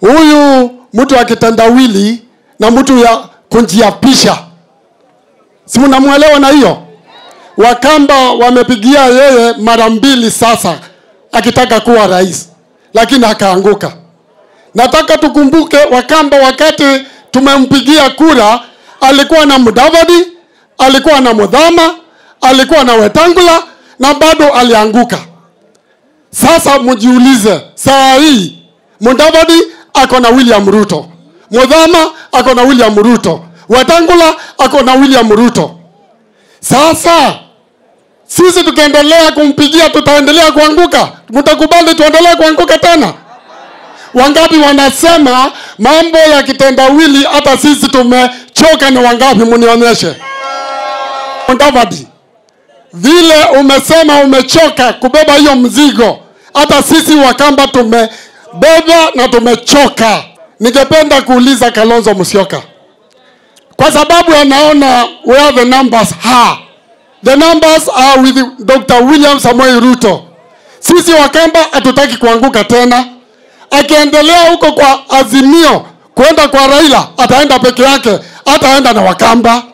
huyu mtu wa kitendawili na mtu ya kunjiapisha si mnamwelewa na hiyo wakamba wamepigia yeye mara mbili sasa akitaka kuwa rais lakini akaanguka nataka tukumbuke wakamba wakati tumempigia kura alikuwa na mudavadi alikuwa na mudhama alikuwa na wetangula na bado alianguka sasa mjiulize saa hii mudavadi ako na william ruto mudhama ako na william ruto wetangula ako na william ruto sasa sisi tukiendelea kumpigia tutaendelea kuanguka mtakubali tuendelee kuanguka tena wangapi wanasema mambo ya kitendawili hata sisi tumechoka ni wangapi munionyeshe Mudavadi, vile umesema umechoka kubeba hiyo mzigo hata sisi wakamba tumebeba na tumechoka ningependa kuuliza kalonzo musyoka kwa sababu anaona where the numbers are the numbers are with dr william samoei ruto sisi wakamba hatutaki kuanguka tena akiendelea huko kwa azimio kwenda kwa raila ataenda peke yake ataenda na wakamba